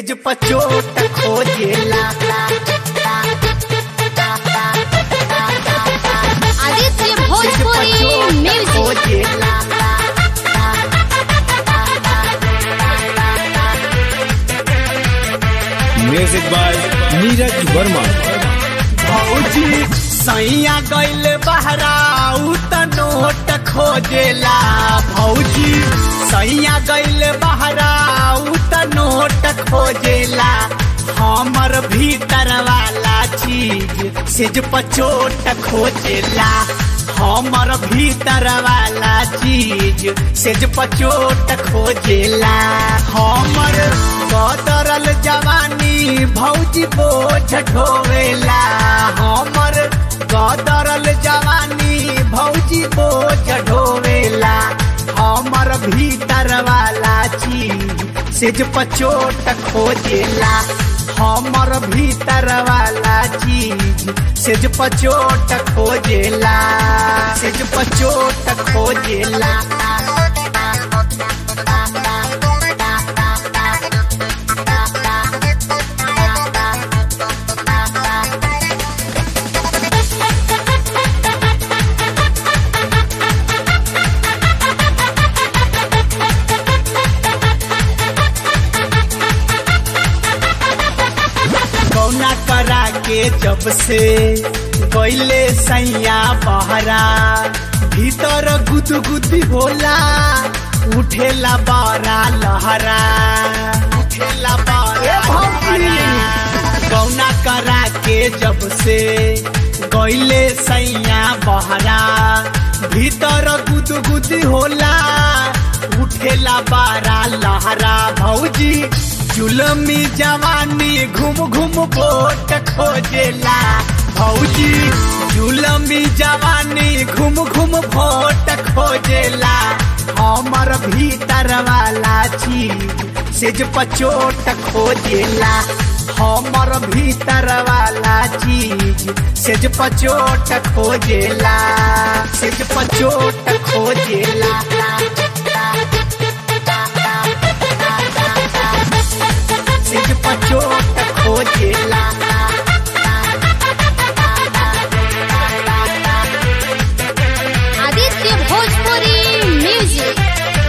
सेज पचोट खोजेला आदित्य सेज भोजपुरी पचोट म्यूजिक खोजेला म्यूजिक बाय नीरज वर्मा भौजी सैया गइल बहराऊ त नोट खोजेला भौजी सैया गइल बहराऊ त नोट खोजेला हमर भीतर वाला चीज सेज पचोट खोजेला हमर भीतर वाला चीज सेज पचोट खोजेला हमर कदरल जवानी भौजी बोझ ढोवेला हमर कदरल जवानी भौजी बोझ ढोवेला हमर भीतर वाला चीज सेज पचोट खोजेला हमर भीतर वाला चीज सेज पचोट खोजेला सेज पचोट खोजेला कौना करा के जब से गईले सैया बहरा भीतर गुदगुदी होला उठेला बारा लहरा उठेला बारा लहरा कौना करा के जब से गईले सैया बहरा भीतर गुदगुदी होला उठेला बारा लहरा भौजी जुलमी जवानी घूम घूम कोट खोजेला भौजी जुलमी जवानी घूम घूम भोट खोजेला हमर भीतर वाला चीज सेज पचोट खोजेला हमर भीतर वाला चीज सेज पचोट खोजेला सेज पचोट खोजेला सेज पचोट खोजेला आदित्य भोजपुरी म्यूजिक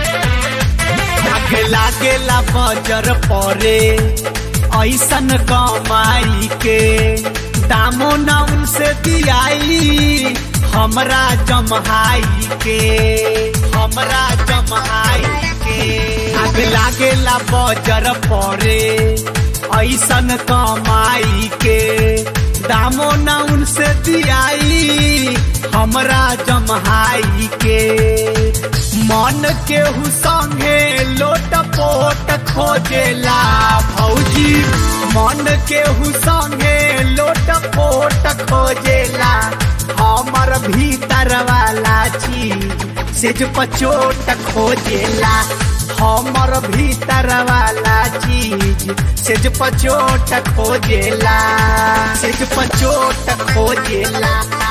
आग लागेला बजर परे ऐसन कमाई के दामो न उनसे दियाई हमरा जमहाई के हमरा जमहाई के आग लागेला बजर परे ऐसन कमाई के दामो न उनसे दियाई हमरा जमहाई के मन केहू संगे लोट पोट खोजेला भौजी मन केहू संगे लोट पोट खोजेला हमर भीतर वाला चीज सेज पचोट खोजेला हमर भीतर वाला चीज सेज पचोट खोजेला सेज पचोट खोजेला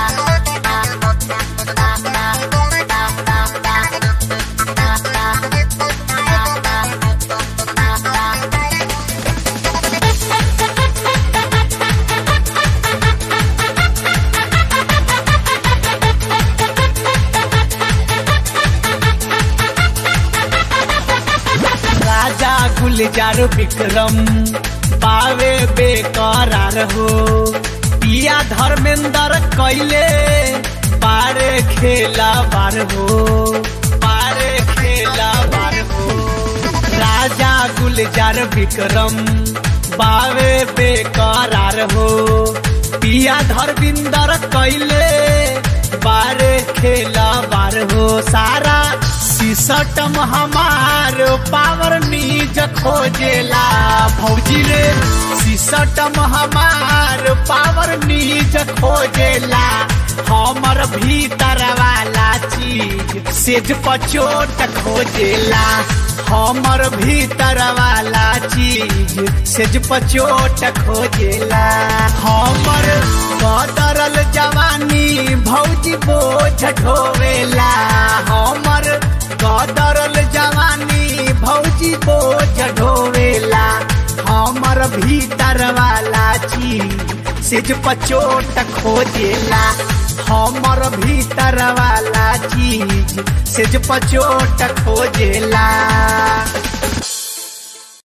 राजा गुलजार विक्रम पावे बेकरार हो पिया धर्मेंद्र कैले पारे खेला बार हो पारे खेला बार हो राजा गुलजार विक्रम बावे बेकरार हो पिया धर्मेंद्र कैले बारे खेला बार हो सारा सिसटम हमार पावर नीज खोजेला भौजी रे सिसटम हमार पावर नीज खोजेला हमर भीतर वाला चीज सेज पचोट खोजेला हमर भीतर वाला चीज सेज पचोट खोजेला हमर कदरल जवानी भौजी बोझ ढोवेला हमर कदरल जवानी भौजी बोझ ढोवेला हमर भीतर वाला चीज सिज पचोट खोजेला हमर भीतर वाला चीज सिज पचोट खोजेला